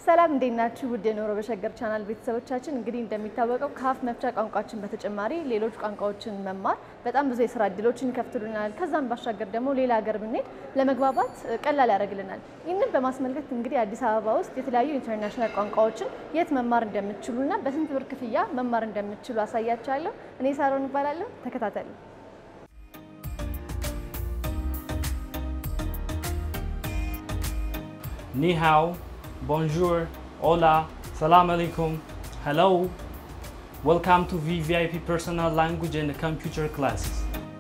ሰላም እንዴት ናችሁ? ውድ የኖሮ በሸገር ቻናል ቤተሰቦቻችን፣ እንግዲህ እንደሚታወቀው ከአፍ መፍቻ ቋንቋችን በተጨማሪ ሌሎች ቋንቋዎችን መማር በጣም ብዙ የስራ እድሎችን ይከፍትሉናል። ከዛም ባሻገር ደግሞ ሌላ ሀገር ብንሄድ ለመግባባት ቀላል ያደርግልናል። ይህንን በማስመልከት እንግዲህ አዲስ አበባ ውስጥ የተለያዩ ኢንተርናሽናል ቋንቋዎችን የት መማር እንደምትችሉና በስንት ብር ክፍያ መማር እንደምትችሉ አሳያችኋለሁ። እኔ ሳሮን እባላለሁ። ተከታተሉ። Ni hao, bonjour, hola, salam alaikum, hello. Welcome to VVIP Personal Language and Computer classes.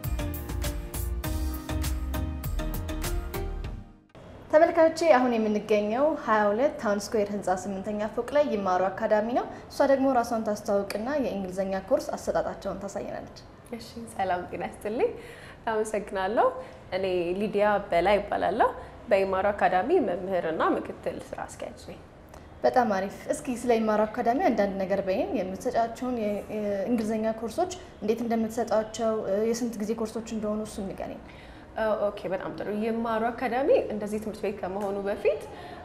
ተመልካቾቼ አሁን የምንገኘው 22 ታውን ስኩዌር ህንፃ ስምንተኛ ፎቅ ላይ ይማሩ አካዳሚ ነው። እሷ ደግሞ ራሷን ታስተዋውቅና የእንግሊዝኛ ኮርስ አሰጣጣቸውን ታሳየናለች። እሺ ሰላም ጤና ይስጥልኝ። አመሰግናለሁ። እኔ ሊዲያ በላይ ይባላለሁ። በኢማሩ አካዳሚ መምህርና ምክትል ስራ አስኪያጅ ነኝ። በጣም አሪፍ። እስኪ ስለ ይማሩ አካዳሚ አንዳንድ ነገር በይን። የምትሰጫቸውን የእንግሊዝኛ ኮርሶች እንዴት እንደምትሰጧቸው፣ የስንት ጊዜ ኮርሶች እንደሆኑ እሱ ንገሪኝ። ኦኬ በጣም ጥሩ። ይማሩ አካዳሚ እንደዚህ ትምህርት ቤት ከመሆኑ በፊት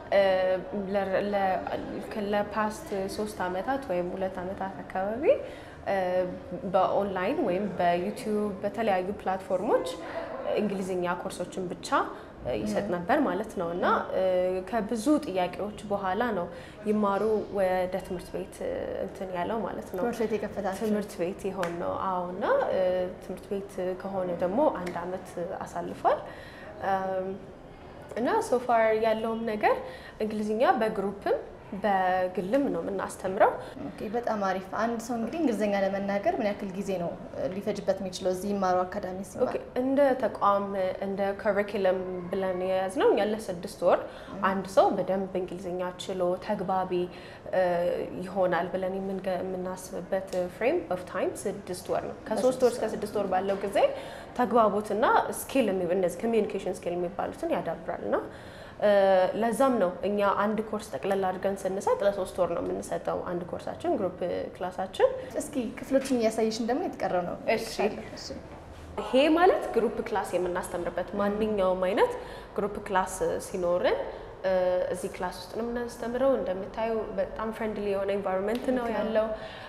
ለፓስት ሶስት አመታት ወይም ሁለት አመታት አካባቢ በኦንላይን ወይም በዩቲዩብ በተለያዩ ፕላትፎርሞች እንግሊዝኛ ኮርሶችን ብቻ ይሰጥ ነበር ማለት ነው እና ከብዙ ጥያቄዎች በኋላ ነው ይማሩ ወደ ትምህርት ቤት እንትን ያለው ማለት ነው። ትምህርት ቤት የከፈታችሁ ትምህርት ቤት የሆን ነው። አዎ እና ትምህርት ቤት ከሆነ ደግሞ አንድ አመት አሳልፏል እና ሶፋር ያለውም ነገር እንግሊዝኛ በግሩፕም በግልም ነው የምናስተምረው። ኦኬ፣ በጣም አሪፍ። አንድ ሰው እንግዲህ እንግሊዝኛ ለመናገር ምን ያክል ጊዜ ነው ሊፈጅበት የሚችለው እዚህ ይማሩ አካዳሚ ሲማር? ኦኬ፣ እንደ ተቋም እንደ ከሪኩለም ብለን የያዝነው ያለ ስድስት ወር አንድ ሰው በደንብ እንግሊዝኛ ችሎ ተግባቢ ይሆናል ብለን የምናስብበት ፍሬም ኦፍ ታይም ስድስት ወር ነው። ከሶስት ወር እስከ ስድስት ወር ባለው ጊዜ ተግባቦትና ስኪል እነዚህ ኮሚዩኒኬሽን ስኪል የሚባሉትን ያዳብራል እና ለዛም ነው እኛ አንድ ኮርስ ጠቅለል አድርገን ስንሰጥ ለሶስት ወር ነው የምንሰጠው። አንድ ኮርሳችን ግሩፕ ክላሳችን። እስኪ ክፍሎችን እያሳየሽን ደግሞ የተቀረው ነው። እሺ ይሄ ማለት ግሩፕ ክላስ የምናስተምርበት ማንኛውም አይነት ግሩፕ ክላስ ሲኖርን እዚህ ክላስ ውስጥ ነው የምናስተምረው። እንደምታዩ በጣም ፍሬንድሊ የሆነ ኢንቫይሮንመንት ነው ያለው።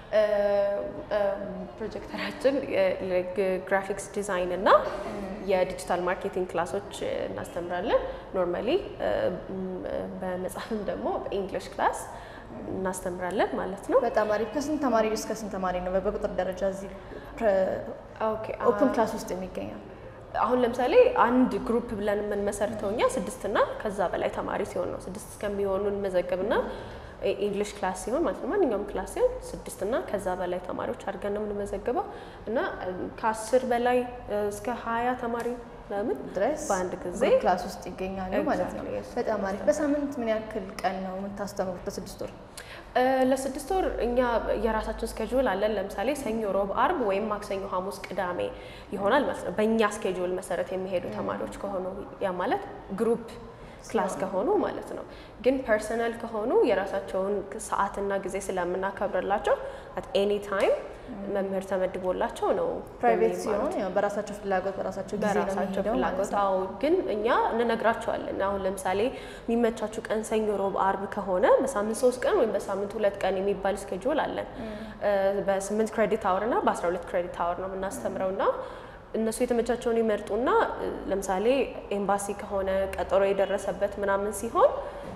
ፕሮጀክተራችን ግራፊክስ ዲዛይን እና የዲጂታል ማርኬቲንግ ክላሶች እናስተምራለን። ኖርማሊ በመጽሐፍም ደግሞ በኢንግሊሽ ክላስ እናስተምራለን ማለት ነው። በጣም አሪፍ። ከስንት ተማሪ እስከ ስንት ተማሪ ነው በቁጥር ደረጃ እዚህ ኦኬ ኦፕን ክላስ ውስጥ የሚገኘው? አሁን ለምሳሌ አንድ ግሩፕ ብለን የምንመሰርተው እኛ ስድስትና ከዛ በላይ ተማሪ ሲሆን ነው። ስድስት እስከሚሆኑ እንመዘገብና ኢንግሊሽ ክላስ ሲሆን ማለት ነው ማንኛውም ክላስ ሲሆን ስድስትና ከዛ በላይ ተማሪዎች አድርገን ነው የምንመዘግበው እና ከአስር በላይ እስከ ሀያ ተማሪ ለምን ድረስ በአንድ ጊዜ ግሩፕ ክላስ ውስጥ ይገኛሉ ማለት ነው። Exactly, yes. በጣም አሪፍ። በሳምንት ምን ያክል ቀን ነው የምታስተምሩት? በስድስት ወር ለስድስት ወር እኛ የራሳችን ስኬጁል አለን። ለምሳሌ ሰኞ፣ ሮብ፣ አርብ ወይም ማክሰኞ፣ ሐሙስ፣ ቅዳሜ ይሆናል ማለት ነው። በእኛ ስኬጁል መሰረት የሚሄዱ ተማሪዎች ከሆኑ ያ ማለት ግሩፕ ክላስ ከሆኑ ማለት ነው። ግን ፐርሰናል ከሆኑ የራሳቸውን ሰዓትና ጊዜ ስለምናከብርላቸው አት ኤኒ ታይም መምህር ተመድቦላቸው ነው ፕራይቬት የሚማሩት። ሲሆን ያው በራሳቸው ፍላጎት በራሳቸው ጊዜ ነው በራሳቸው የሚሄደው ማለት ፍላጎት ነው። አዎ። ግን እኛ እንነግራቸዋለን። አሁን ለምሳሌ የሚመቻችሁ ቀን ሰኞ፣ ሮብ፣ አርብ ከሆነ በሳምንት ሶስት ቀን ወይም በሳምንት ሁለት ቀን የሚባል ስኬጁል አለን። በስምንት ክሬዲት አወር እና በአስራ ሁለት ክሬዲት አወር ነው የምናስተምረው እና እነሱ የተመቻቸውን ይመርጡና ለምሳሌ ኤምባሲ ከሆነ ቀጠሮ የደረሰበት ምናምን ሲሆን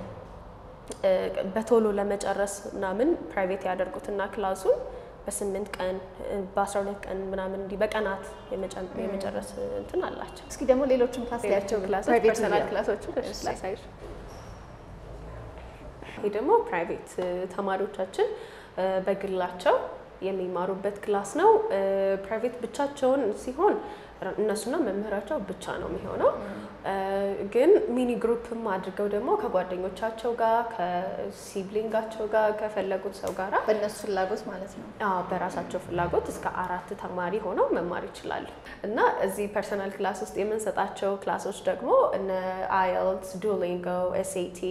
በቶሎ ለመጨረስ ምናምን ፕራይቬት ያደርጉትና ክላሱን በስምንት ቀን በአስራ ሁለት ቀን ምናምን እንዲህ በቀናት የመጨ- የመጨረስ እንትን አላቸው። እስኪ ደግሞ ሌሎችም ክላስ ያቸው ክላሶች ፕራይቬት ፐርሰናል ሚዲያ ክላሶችን እሺ፣ ላሳይሽ። ይህ ደግሞ ፕራይቬት ተማሪዎቻችን እ፣ በግላቸው የሚማሩበት ክላስ ነው። እ፣ ፕራይቬት ብቻቸውን ሲሆን እነሱና መምህራቸው ብቻ ነው የሚሆነው። እ፣ ግን ሚኒ ግሩፕም አድርገው ደግሞ ከጓደኞቻቸው ጋር ከሲብሊንጋቸው ጋር ከፈለጉት ሰው ጋራ በእነሱ ፍላጎት ማለት ነው። አዎ በራሳቸው ፍላጎት እስከ አራት ተማሪ ሆነው መማር ይችላሉ። እና እዚህ ፐርሰናል ክላስ ውስጥ የምንሰጣቸው ክላሶች ደግሞ እነ አይኤልትስ፣ ዱኦሊንጎ፣ ኤስኤቲ፣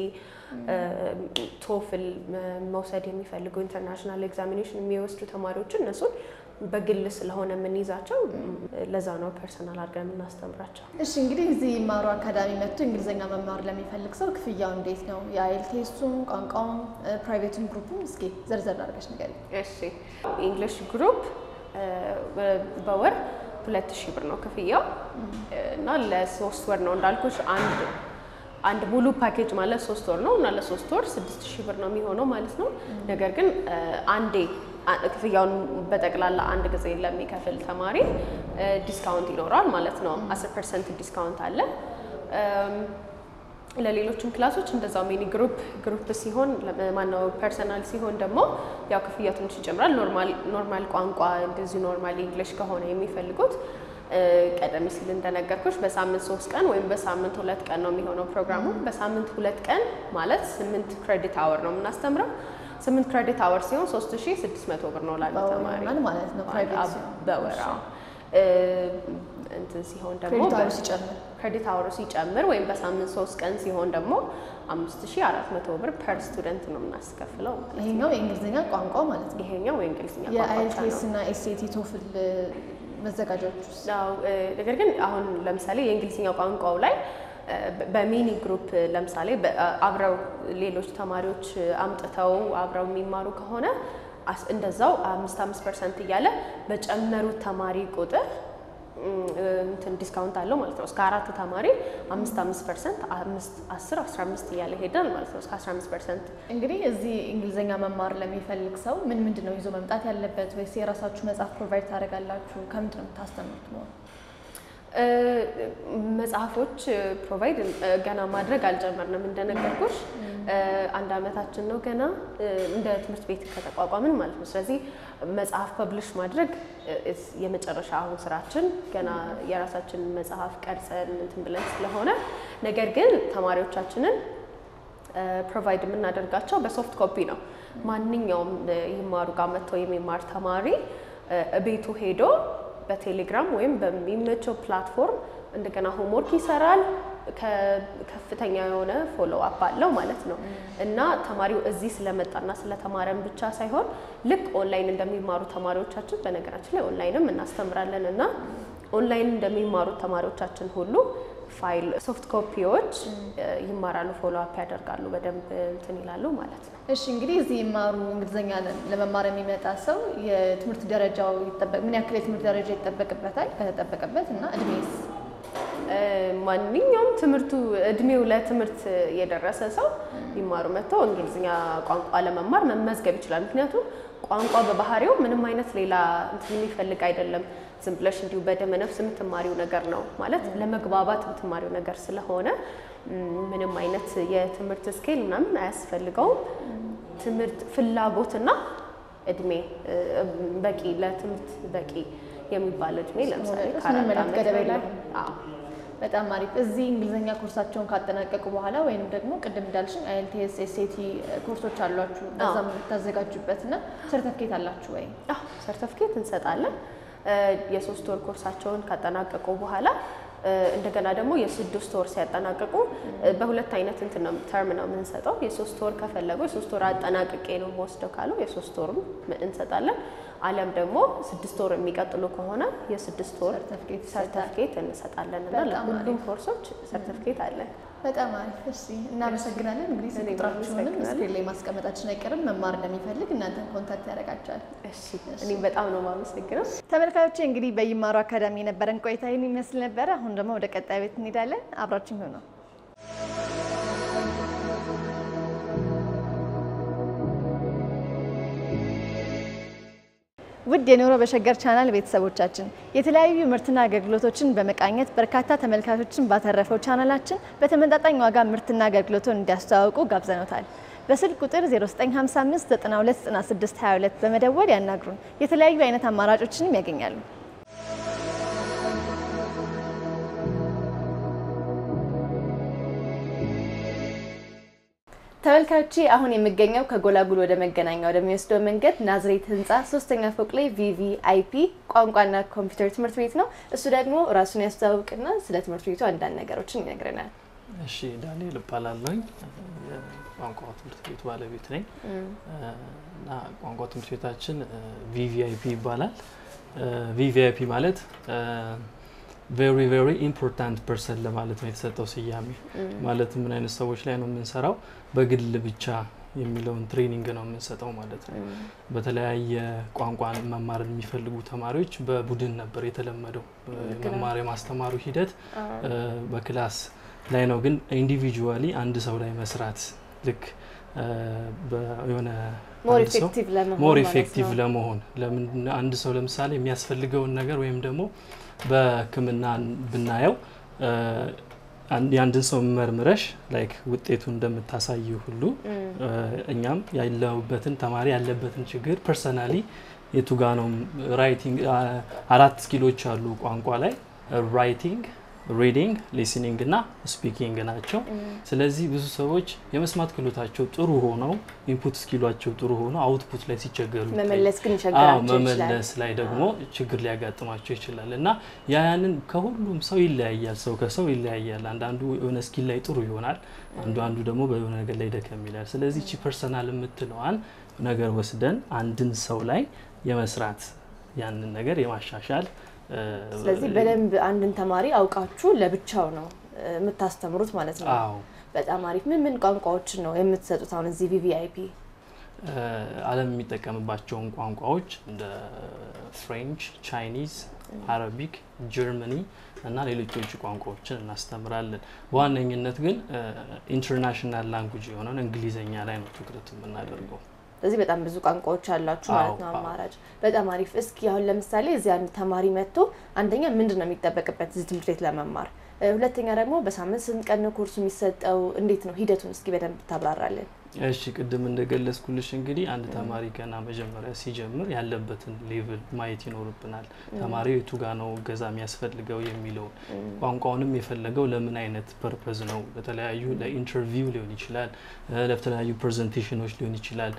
ቶፍል መውሰድ የሚፈልጉ ኢንተርናሽናል ኤግዛሚኔሽን የሚወስዱ ተማሪዎችን እነሱን በግል ስለሆነ የምንይዛቸው ለዛ ነው ፐርሰናል አድርገን የምናስተምራቸው። እሺ እንግዲህ እዚህ ይማሩ አካዳሚ መጥቶ እንግሊዝኛ መማር ለሚፈልግ ሰው ክፍያው እንዴት ነው? የአይኤልቲኤሱም ቋንቋውም ፕራይቬቱም ግሩፑም እስኪ ዘርዘር አድርገሽ ንገሪኝ። እሺ ኢንግሊሽ ግሩፕ በወር ሁለት ሺህ ብር ነው ክፍያው እና ለሶስት ወር ነው እንዳልኩሽ አንድ አንድ ሙሉ ፓኬጅ ማለት ሶስት ወር ነው እና ለሶስት ወር ስድስት ሺህ ብር ነው የሚሆነው ማለት ነው። ነገር ግን አንዴ ክፍያውን በጠቅላላ አንድ ጊዜ ለሚከፍል ተማሪ ዲስካውንት ይኖረዋል ማለት ነው። አስር ፐርሰንት ዲስካውንት አለ። ለሌሎችም ክላሶች እንደዛው ሚኒ ግሩፕ ግሩፕ ሲሆን ማነው ፐርሰናል ሲሆን ደግሞ ያው ክፍያ ትንሽ ይጨምራል። ኖርማል ቋንቋ እንደዚሁ ኖርማል እንግሊሽ ከሆነ የሚፈልጉት ቀደም ሲል እንደነገርኩሽ በሳምንት ሶስት ቀን ወይም በሳምንት ሁለት ቀን ነው የሚሆነው ፕሮግራሙ። በሳምንት ሁለት ቀን ማለት ስምንት ክሬዲት አወር ነው የምናስተምረው። ስምንት ክሬዲት አወር ሲሆን ሶስት ሺ ስድስት መቶ ብር ነው ላለ ተማሪ ማለት ነው ፕራይቬት ሲሆን በወር እንትን ሲሆን ደግሞ ክሬዲት አወሩ ሲጨምር ክሬዲት አወሩ ሲጨምር ወይም በሳምንት ሶስት ቀን ሲሆን ደግሞ አምስት ሺ አራት መቶ ብር ፐር ስቱደንት ነው የምናስከፍለው ማለት ነው። ይሄኛው የእንግሊዝኛ ቋንቋ ማለት ነው። ይሄኛው የእንግሊዝኛ ቋንቋ ብቻ የአይኤልቲኤስ ነው። እና ኤስኤቲ ቶፍል መዘጋጃዎች ውስጥ አዎ እ፣ ነገር ግን አሁን ለምሳሌ የእንግሊዝኛ ቋንቋው ላይ እ፣ በሚኒ ግሩፕ ለምሳሌ በ- አብረው ሌሎች ተማሪዎች አምጥተው አብረው የሚማሩ ከሆነ አስ- እንደዛው አምስት አምስት ፐርሰንት እያለ በጨመሩት ተማሪ ቁጥር እም፣ እንትን ዲስካውንት አለው ማለት ነው። እስከ አራት ተማሪ አምስት አምስት ፐርሰንት አምስት አስር አስራ አምስት እያለ ይሄዳል ማለት ነው። እስከ አስራ አምስት ፐርሰንት እንግዲህ እዚህ እንግሊዝኛ መማር ለሚፈልግ ሰው ምን ምንድን ነው ይዞ መምጣት ያለበት? ወይስ የራሳችሁ መጽሐፍ ፕሮቫይድ ታደርጋላችሁ? ከምንድን ነው የምታስተምሩት ነው? እ፣ መጽሐፎች ፕሮቫይድ ገና ማድረግ አልጀመርንም። እንደነገርኩሽ እ፣ አንድ አመታችን ነው ገና እ፣ እንደ ትምህርት ቤት ከተቋቋምን ማለት ነው። ስለዚህ መጽሐፍ ፐብሊሽ ማድረግ እ፣ እስ- የመጨረሻ አሁን ስራችን ገና የራሳችንን መጽሐፍ ቀርጸን እንትን ብለን ስለሆነ ነገር ግን ተማሪዎቻችንን ፕሮቫይድ የምናደርጋቸው በሶፍት ኮፒ ነው። ማንኛውም እ፣ ይማሩ ጋር መጥቶ የሚማር ተማሪ እ፣ ቤቱ ሄዶ በቴሌግራም ወይም በሚመቸው ፕላትፎርም እንደገና ሆምወርክ ይሰራል። ከ- ከፍተኛ የሆነ ፎሎ አፕ አለው ማለት ነው እና ተማሪው እዚህ ስለመጣና ስለተማረን ብቻ ሳይሆን ልክ ኦንላይን እንደሚማሩ ተማሪዎቻችን በነገራችን ላይ ኦንላይንም እናስተምራለን እና ኦንላይን እንደሚማሩት ተማሪዎቻችን ሁሉ ፋይል ሶፍት ኮፒዎች እ፣ ይማራሉ፣ ፎሎ አፕ ያደርጋሉ፣ በደንብ እንትን ይላሉ ማለት ነው። እሺ እንግዲህ እዚህ ይማሩ እንግሊዝኛ ለመማር የሚመጣ ሰው የትምህርት ደረጃው ይጠበቅ ምን ያክል የትምህርት ደረጃ ይጠበቅበታል ከተጠበቀበት እና እድሜስ? እ፣ ማንኛውም ትምህርቱ እድሜው ለትምህርት የደረሰ ሰው ይማሩ መጥቶ እንግሊዝኛ ቋንቋ ለመማር መመዝገብ ይችላል። ምክንያቱም ቋንቋ በባህሪው ምንም አይነት ሌላ እንትን የሚፈልግ አይደለም። ዝም ብለሽ እንዲሁ በደመ ነፍስ የምትማሪው ነገር ነው ማለት ለመግባባት የምትማሪው ነገር ስለሆነ ም፣ ምንም አይነት የትምህርት ስኬል ምናምን አያስፈልገውም። ትምህርት ፍላጎትና እድሜ እ፣ በቂ ለትምህርት በቂ የሚባል እድሜ ለምሳሌ ድረስ ከአራት ምንም አይነት ዓመት ገደብ በላይ የለውም። አዎ በጣም አሪፍ። እዚህ እንግሊዝኛ ኮርሳቸውን ካጠናቀቁ በኋላ ወይም ደግሞ ቅድም እንዳልሽኝ አይኤልቲኤስ ኤስኤቲ ኮርሶች አሏችሁ በዛም የምታዘጋጁበት እና ሰርተፍኬት አላችሁ ወይ? አዎ ሰርተፍኬት እንሰጣለን። እ፣ የሶስት ወር ኮርሳቸውን ካጠናቀቁ በኋላ እ፣ እንደገና ደግሞ የስድስት ወር ሲያጠናቅቁ እ፣ በሁለት አይነት እንትን ነው ተርም ነው የምንሰጠው። የሶስት ወር ከፈለጉ የሶስት ወር አጠናቅቄ ነው የምወስደው ካሉ የሶስት ወርም እንሰጣለን። አሊያም ደግሞ ስድስት ወር የሚቀጥሉ ከሆነ የስድስት ወር ሰርተፍኬት ይሰጣል። ሰርተፍኬት እንሰጣለን እና በጣም ለሁሉም ኮርሶች ሰርተፍኬት አለን። በጣም አሪፍ። እሺ እናመሰግናለን። እንግዲህ ስልክ እኔም ቁጥራችሁንም አመሰግናለሁ። ስክሪን ላይ ማስቀመጣችን አይቀርም። መማር እንደሚፈልግ እናንተን ኮንታክት ያደርጋቸዋል። እሺ እኔም በጣም ነው የማመሰግነው። ተመልካቾቼ እንግዲህ በይማሩ አካዳሚ የነበረን ቆይታ ይህን ይመስል ነበረ። አሁን ደግሞ ወደ ቀጣይ ቤት እንሄዳለን። አብራችን ሆነው ውድ የኑሮ በሸገር ቻናል ቤተሰቦቻችን የተለያዩ ምርትና አገልግሎቶችን በመቃኘት በርካታ ተመልካቾችን ባተረፈው ቻናላችን በተመጣጣኝ ዋጋ ምርትና አገልግሎቱን እንዲያስተዋውቁ ጋብዘኖታል። በስልክ ቁጥር 0955 929622 በመደወል ያናግሩን። የተለያዩ አይነት አማራጮችንም ያገኛሉ። ተመልካቾቼ አሁን የሚገኘው ከጎላጉል ወደ መገናኛ ወደሚወስደው መንገድ ናዝሬት ህንፃ ሶስተኛ ፎቅ ላይ ቪቪአይፒ ቋንቋና ኮምፒውተር ትምህርት ቤት ነው። እሱ ደግሞ ራሱን ያስተዋውቅና ስለ ትምህርት ቤቱ አንዳንድ ነገሮችን ይነግረናል። እሺ ዳንኤል እባላለሁኝ። ቋንቋ ትምህርት ቤቱ ባለቤት ነኝ እና ቋንቋ ትምህርት ቤታችን ቪቪአይፒ ይባላል። ቪቪአይፒ ማለት ቬሪ ቬሪ ኢምፖርታንት ፐርሰን ለማለት ነው የተሰጠው ስያሜ። ማለት ምን አይነት ሰዎች ላይ ነው የምንሰራው? በግል ብቻ የሚለውን ትሬኒንግ ነው የምንሰጠው ማለት ነው። በተለያየ ቋንቋ መማር የሚፈልጉ ተማሪዎች በቡድን ነበር የተለመደው መማር የማስተማሩ ሂደት በክላስ ላይ ነው። ግን ኢንዲቪጁዋሊ አንድ ሰው ላይ መስራት ልክ የሆነ ሞር ኢፌክቲቭ ለመሆን ሞር ማለት ኢፌክቲቭ ነው። ለመሆን ለምን አንድ ሰው ለምሳሌ የሚያስፈልገውን ነገር ወይም ደግሞ በሕክምና ብናየው አን- የአንድን ሰው መርምረሽ ላይክ ውጤቱ እንደምታሳይ ሁሉ እኛም ያለሁበትን ተማሪ ያለበትን ችግር ፐርሰናሊ የቱ ጋ ነው ራይቲንግ አራት ስኪሎች አሉ ቋንቋ ላይ ራይቲንግ ሪዲንግ ሊስኒንግ እና ስፒኪንግ ናቸው። ስለዚህ ብዙ ሰዎች የመስማት ክህሎታቸው ጥሩ ሆነው ኢንፑት ስኪሏቸው ጥሩ ሆነው አውትፑት ላይ ሲቸገሩ ይታያል። መመለስ ግን አዎ ይቸግራቸው ይችላል። መመለስ ላይ ደግሞ ችግር ሊያጋጥማቸው ይችላል እና ያ ያንን ከሁሉም ሰው ይለያያል። ሰው ከሰው ይለያያል። አንዳንዱ የሆነ ስኪል ላይ ጥሩ ይሆናል፣ አንዱ አንዱ ደግሞ በሆነ ነገር ላይ ደከም ይላል። ስለዚህ ቺ ፐርሰናል የምትለዋን ነገር ወስደን አንድን ሰው ላይ የመስራት ያንን ነገር የማሻሻል እ፣ ስለዚህ በደንብ አንድን ተማሪ አውቃችሁ ለብቻው ነው እ፣ የምታስተምሩት ማለት ነው። አዎ በጣም አሪፍ። ምን ምን ቋንቋዎችን ነው የምትሰጡት አሁን እዚህ ቪቪአይፒ? እ፣ ዓለም የሚጠቀምባቸውን ቋንቋዎች እንደ ፍሬንች፣ ቻይኒዝ፣ አረቢክ፣ ጀርመኒ እና ሌሎች የውጭ ቋንቋዎችን እናስተምራለን። በዋነኝነት ግን ኢንተርናሽናል ላንጉጅ የሆነውን እንግሊዝኛ ላይ ነው ትኩረት የምናደርገው። ስለዚህ በጣም ብዙ ቋንቋዎች አላችሁ አዎ፣ ማለት ነው አዎ። አማራጭ። በጣም አሪፍ። እስኪ አሁን ለምሳሌ እዚህ አንድ ተማሪ መጥቶ አንደኛ ምንድን ነው የሚጠበቅበት እዚህ ትምህርት ቤት ለመማር፣ እ፣ ሁለተኛ ደግሞ በሳምንት ስንት ቀን ነው ኮርሱ የሚሰጠው? እንዴት ነው ሂደቱን እስኪ በደንብ ታብራራለን። እሺ ቅድም እንደገለጽኩልሽ እንግዲህ አንድ ተማሪ ገና መጀመሪያ ሲጀምር ያለበትን ሌቭል ማየት ይኖርብናል። ተማሪው የቱ ጋ ነው እገዛ የሚያስፈልገው የሚለውን ቋንቋውንም የፈለገው ለምን አይነት ፐርፐዝ ነው? ለተለያዩ ለኢንተርቪው ሊሆን ይችላል፣ እ፣ ለተለያዩ ፕሬዘንቴሽኖች ሊሆን ይችላል።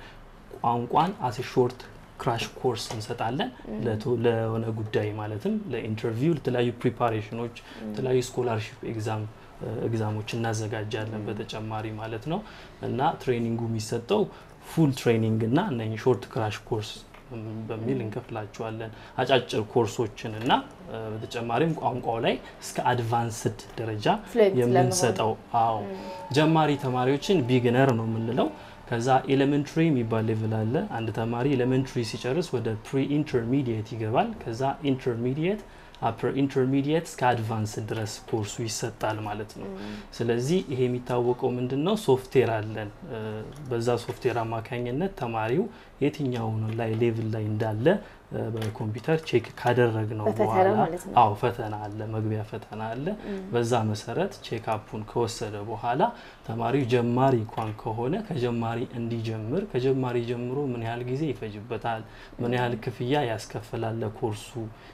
ቋንቋን አስ ሾርት ክራሽ ኮርስ እንሰጣለን ለቶ- ለሆነ ጉዳይ ማለትም ለኢንተርቪው፣ ለተለያዩ ፕሪፓሬሽኖች፣ የተለያዩ ስኮላርሽፕ ኤግዛም ኤግዛሞች እናዘጋጃለን በተጨማሪ ማለት ነው። እና ትሬኒንጉ የሚሰጠው ፉል ትሬኒንግ እና እነ ሾርት ክራሽ ኮርስ በሚል እንከፍላቸዋለን። አጫጭር ኮርሶችን እና እ፣ በተጨማሪም ቋንቋው ላይ እስከ አድቫንስድ ደረጃ ፍሉዌንት የምንሰጠው አዎ ጀማሪ ተማሪዎችን ቢግነር ነው የምንለው። ከዛ ኤሌመንትሪ የሚባል ሌቭል አለ። አንድ ተማሪ ኤሌመንትሪ ሲጨርስ ወደ ፕሪ ኢንተርሚዲየት ይገባል። ከዛ ኢንተርሚዲየት አፐር ኢንተርሚዲየት እስከ አድቫንስ ድረስ ኮርሱ ይሰጣል ማለት ነው። ስለዚህ ይሄ የሚታወቀው ምንድን ነው? ሶፍትዌር አለን። እ፣ በዛ ሶፍትዌር አማካኝነት ተማሪው የትኛው ላይ ሌቭል ላይ እንዳለ እ፣ በኮምፒውተር ቼክ ካደረግነው በፈተና በኋላ ማለት ነው። አዎ ፈተና አለ፣ መግቢያ ፈተና አለ። በዛ መሰረት ቼክ አፑን ከወሰደ በኋላ ተማሪው ጀማሪ እንኳን ከሆነ ከጀማሪ እንዲጀምር ከጀማሪ ጀምሮ ምን ያህል ጊዜ ይፈጅበታል፣ ምን ያህል ክፍያ ያስከፍላል ለኮርሱ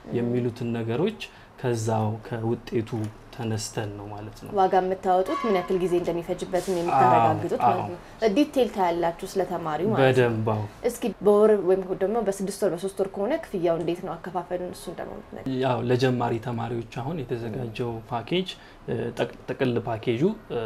የሚሉትን ነገሮች ከዛው ከውጤቱ ተነስተን ነው ማለት ነው። ዋጋ የምታወጡት ምን ያክል ጊዜ እንደሚፈጅበትም የምታረጋግጡት አዎ፣ ማለት ነው። ዲቴይል ታያላችሁ ስለ ተማሪው ማለት ነው። በደንብ አዎ። እስኪ በወር ወይም ደግሞ በስድስት ወር በሶስት ወር ከሆነ ክፍያው እንዴት ነው አከፋፈሉን? እሱን ደግሞ ብትነግሪኝ። ያው ለጀማሪ ተማሪዎች አሁን የተዘጋጀው ፓኬጅ እ፣ ጠቅ- ጥቅል ፓኬጁ እ፣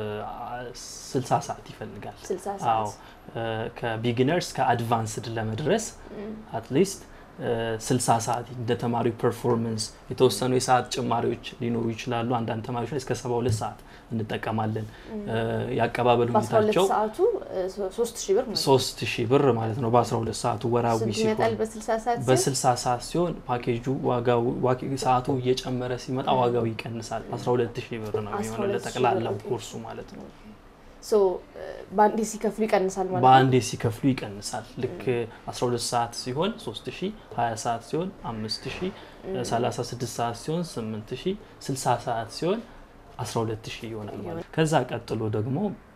60 ሰዓት ይፈልጋል። ስልሳ አዎ ሰዓት እ፣ ከቢጊነርስ ከአድቫንስድ ለመድረስ አትሊስት 60 ሰዓት እንደ ተማሪው ፐርፎርመንስ የተወሰኑ የሰዓት ጭማሪዎች ሊኖሩ ይችላሉ። አንዳንድ ተማሪዎች ላይ እስከ 72 ሰዓት እንጠቀማለን። እ፣ የአቀባበል በአስራ ሁለት ሁኔታቸው ሰዓቱ እ፣ ሶ- ሶስት ሺህ ብር ማለት ነው። 3000 ብር ማለት ነው በ12 ሰዓቱ ወራዊ ስንት ሲሆን ይመጣል? በስልሳ ሰዓት ሲሆን? በ60 ሰዓት ሲሆን ፓኬጁ ዋጋው ዋጋ- ሰዓቱ እየጨመረ ሲመጣ ዋጋው ይቀንሳል። 12000 ብር ነው የሚሆነው 12,000 ለጠቅላላው ብር። ኮርሱ ማለት ነው። ሶ እ፣ በአንዴ ሲከፍሉ ይቀንሳል ማለት ነው። በአንዴ ሲከፍሉ ይቀንሳል። ልክ 12 ሰዓት ሲሆን 3000፣ 20 ሰዓት ሲሆን 5000፣ 36 ሰዓት ሲሆን 8000፣ 60 ሰዓት ሲሆን 12000 ይሆናል ማለት ነው። ከዛ ቀጥሎ ደግሞ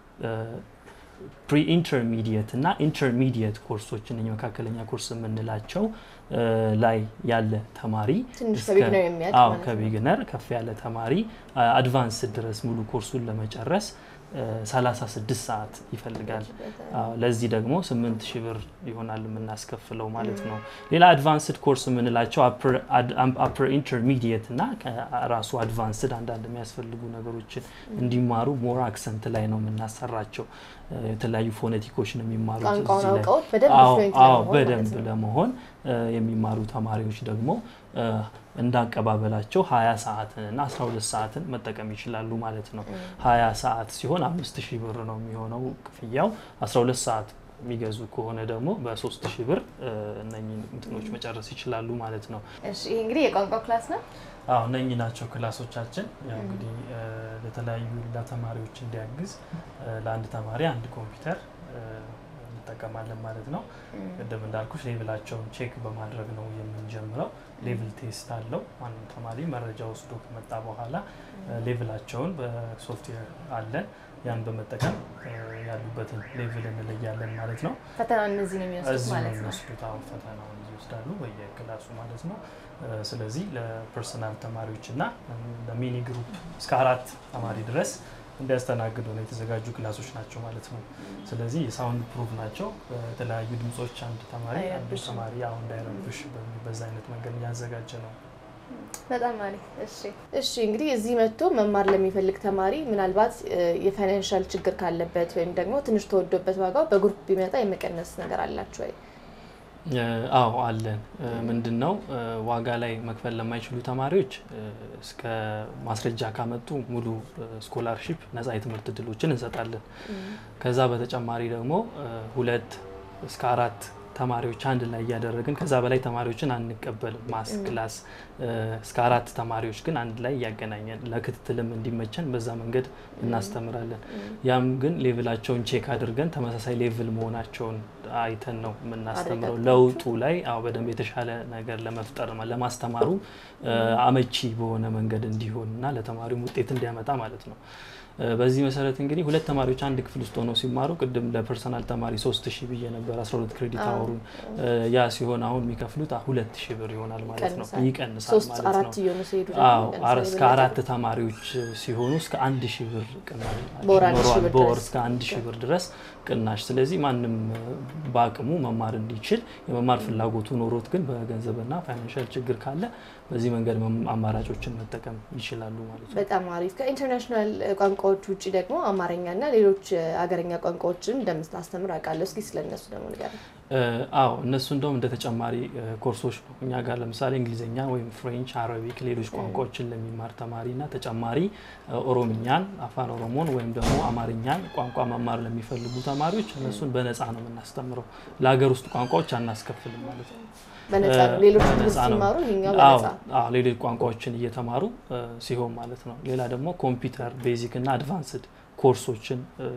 ፕሪ ኢንተርሚዲየት እና ኢንተርሚዲየት ኮርሶችን እኛ መካከለኛ ኮርስ የምንላቸው እ፣ ላይ ያለ ተማሪ ትንሽ እስከ- ከቢግነር የሚያልቅ አዎ ማለት ነው። ከቢግነር ከፍ ያለ ተማሪ አድቫንስ ድረስ ሙሉ ኮርሱን ለመጨረስ 36 ሰዓት ይፈልጋል። አዎ፣ ለዚህ ደግሞ 8 ሺህ ብር ይሆናል የምናስከፍለው ማለት ነው። ሌላ አድቫንስድ ኮርስ የምንላቸው አፕር ኢንተርሚዲየት እና ራሱ አድቫንስድ አንዳንድ የሚያስፈልጉ ነገሮችን እንዲማሩ ሞር አክሰንት ላይ ነው የምናሰራቸው። የተለያዩ ፎኔቲኮች ነው የሚማሩት ቋንቋውን እዚህ ላይ። አውቀውት በደንብ አዎ fluent አዎ ለመሆን በደንብ ማለት ነው። ለመሆን እ፣ የሚማሩ ተማሪዎች ደግሞ እ፣ እንዳቀባበላቸው 20 ሰዓትን እና 12 ሰዓትን መጠቀም ይችላሉ ማለት ነው። 20 ሰዓት ሲሆን 5000 ብር ነው የሚሆነው ክፍያው። 12 ሰዓት የሚገዙ ከሆነ ደግሞ በ3000 ብር እ፣ እነኚህን እንትኖች መጨረስ ይችላሉ ማለት ነው። እሺ ይሄ እንግዲህ የቋንቋ ክላስ ነው። አዎ እነኚህ ናቸው ክላሶቻችን። ያው እንግዲህ እ፣ ለተለያዩ ለተማሪዎች እንዲያግዝ እ፣ ለአንድ ተማሪ አንድ ኮምፒውተር እ፣ እንጠቀማለን ማለት ነው። ቅድም እንዳልኩሽ ሌቭላቸውን ቼክ በማድረግ ነው የምንጀምረው። ሌቭል ቴስት አለው። ማንም ተማሪ መረጃ ወስዶ ከመጣ በኋላ እ፣ ሌቭላቸውን በሶፍትዌር አለን። ያን በመጠቀም እ፣ ያሉበትን ሌቭል እንለያለን ማለት ነው። ፈተና እነዚህ ነው የሚወስዱት እዚህ ነው ማለት ነው። የሚወስዱት። አሁን ፈተናውን ይወስዳሉ በየክላሱ ማለት ነው። እ፣ ስለዚህ ለፐርሰናል ተማሪዎች እና ለሚኒ ግሩፕ እስከ አራት ተማሪ ድረስ እንዲያስተናግዱ ነው የተዘጋጁ ክላሶች ናቸው ማለት ነው። ስለዚህ የሳውንድ ፕሩፍ ናቸው። የተለያዩ ድምጾች አንድ ተማሪ አንዱ አይረብሽም። ተማሪ አሁን እንዳይረብሽ በሚል በዛ አይነት መንገድ እያዘጋጀ ነው። በጣም አሪፍ። እሺ እሺ እንግዲህ እዚህ መጥቶ መማር ለሚፈልግ ተማሪ ምናልባት እ፣ የፋይናንሻል ችግር ካለበት ወይም ደግሞ ትንሽ ተወዶበት ዋጋው በግሩፕ ቢመጣ የመቀነስ ነገር አላችሁ ወይ? እ፣ አዎ አለን። እ፣ ምንድን ነው እ፣ ዋጋ ላይ መክፈል ለማይችሉ ተማሪዎች እ፣ እስከ ማስረጃ ካመጡ ሙሉ ስኮላርሺፕ ነጻ የትምህርት እድሎችን እንሰጣለን። ከዛ በተጨማሪ ደግሞ እ፣ ሁለት እስከ አራት ተማሪዎች አንድ ላይ እያደረግን ከዛ በላይ ተማሪዎችን አንቀበልም። ማስ ክላስ እ፣ እስከ አራት ተማሪዎች ግን አንድ ላይ እያገናኘን ለክትትልም እንዲመቸን በዛ መንገድ እናስተምራለን። ያም ግን ሌቭላቸውን ቼክ አድርገን ተመሳሳይ ሌቭል መሆናቸውን አይተን ነው የምናስተምረው። አረጋግጣችሁ። ለውጡ ላይ አዎ በደንብ የተሻለ ነገር ለመፍጠር ለማስተማሩ እ፣ አመቺ በሆነ መንገድ እንዲሆን እና ለተማሪውም ውጤት እንዲያመጣ ማለት ነው። እ፣ በዚህ መሰረት እንግዲህ ሁለት ተማሪዎች አንድ ክፍል ውስጥ ሆነው ሲማሩ ቅድም ለፐርሰናል ተማሪ ሶስት ሺህ ብዬ ነበር 12 ክሬዲት አዎ። አወሩን እ፣ ያ ሲሆን አሁን የሚከፍሉት ሁለት ሺህ ብር ይሆናል ማለት ነው። ይቀንሳል። ይቀንሳል ሶስት ማለት አራት ነው። እየሆኑ ሲሄዱ አዎ ደግሞ አረ- ይቀንሳል እስከ የበለጠ። አራት ተማሪዎች ሲሆኑ እስከ አንድ ሺህ ብር ቅናሽ በወር አንድ ሺህ ይኖረዋል። ብር በወር ድረስ። እስከ አንድ ሺህ ብር ድረስ ቅናሽ። ስለዚህ ማንም እ፣ በአቅሙ መማር እንዲችል የመማር ፍላጎቱ ኖሮት ግን በገንዘብና ፋይናንሻል ችግር ካለ በዚህ መንገድ መም- አማራጮችን መጠቀም ይችላሉ ማለት ነው። በጣም አሪፍ። ከኢንተርናሽናል እ፣ ቋንቋዎች ውጭ ደግሞ አማርኛና ሌሎች እ፣ አገረኛ ቋንቋዎችን እንደምታስተምር አውቃለሁ። እስኪ ስለነሱ ደግሞ ንገረኝ። እ፣ አዎ እነሱ እንደውም እንደ ተጨማሪ እ፣ ኮርሶች ነው። እኛ ጋር ለምሳሌ እንግሊዝኛ ወይም ፍሬንች፣ አረቢክ፣ ሌሎች ቋንቋዎችን ለሚማር ተማሪ እና ተጨማሪ እ፣ ኦሮምኛን፣ አፋን ኦሮሞን ወይም ደግሞ አማርኛን ቋንቋ መማር ለሚፈልጉ ተማሪዎች እነሱን በነፃ ነው የምናስተምረው። ለሀገር ውስጥ ቋንቋዎች አናስከፍልም ማለት ነው። በነፃ ነው። እ፣ ሌሎች በነፃ ትምህርት ነው። ሲማሩ ይሄኛው አዎ በነፃ አዎ፣ ሌሎች ቋንቋዎችን እየተማሩ እ፣ ሲሆን ማለት ነው። ሌላ ደግሞ ኮምፒውተር ቤዚክ እና አድቫንስድ ኮርሶችን እ፣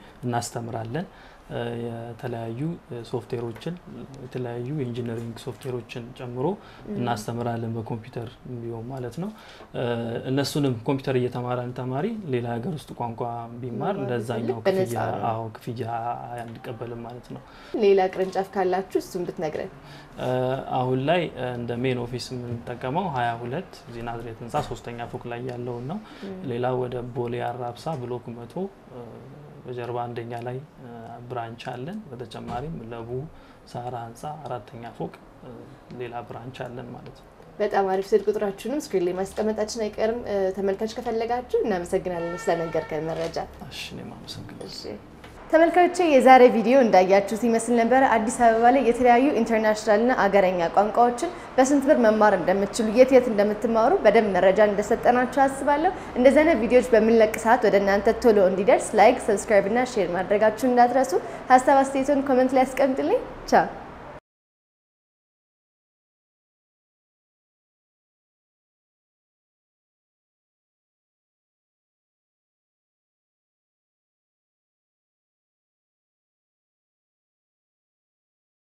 እናስተምራለን። እ፣ የተለያዩ እ፣ ሶፍትዌሮችን የተለያዩ የኢንጂነሪንግ ሶፍትዌሮችን ጨምሮ እናስተምራለን በኮምፒውተር ቢሆን ማለት ነው። እ፣ እነሱንም ኮምፒውተር እየተማረ አንድ ተማሪ ሌላ ሀገር ውስጥ ቋንቋ ቢማር መማር ለዛኛው ቢፈልግ በነፃ ክፍያ ነው። አዎ ክፍያ አንቀበልም ማለት ነው። ሌላ ቅርንጫፍ ካላችሁ እሱን ብትነግረን። እ፣ አሁን ላይ እ፣ እንደ ሜን ኦፊስ የምንጠቀመው ሀያ ሁለት እዚህ ናዝሬት ህንፃ ሶስተኛ ፎቅ ላይ ያለውን ነው። ሌላ ወደ ቦሌ አራብሳ ብሎክ መቶ እ፣ በጀርባ አንደኛ ላይ እ፣ ብራንች አለን። በተጨማሪም ለቡ ሳራ ህንፃ አራተኛ ፎቅ እ፣ ሌላ ብራንች አለን ማለት ነው። በጣም አሪፍ። ስልክ ቁጥራችሁንም ስክሪን ላይ ማስቀመጣችን አይቀርም። እ፣ ተመልካች ከፈለጋችሁ እናመሰግናለን ስለነገርከን መረጃ። እሺ እኔም አመሰግናለሁ። እሺ ተመልካቾቼ የዛሬ ቪዲዮ እንዳያችሁት ይመስል ነበረ። አዲስ አበባ ላይ የተለያዩ ኢንተርናሽናልና አገረኛ ቋንቋዎችን በስንት ብር መማር እንደምትችሉ የት የት እንደምትማሩ በደንብ መረጃ እንደሰጠናችሁ አስባለሁ። እንደዚህ አይነት ቪዲዮዎች በምንለቅ ሰዓት ወደ እናንተ ቶሎ እንዲደርስ ላይክ፣ ሰብስክራይብ እና ሼር ማድረጋችሁ እንዳትረሱ። ሀሳብ አስተያየቶን ኮመንት ላይ ያስቀምጡልኝ። ቻው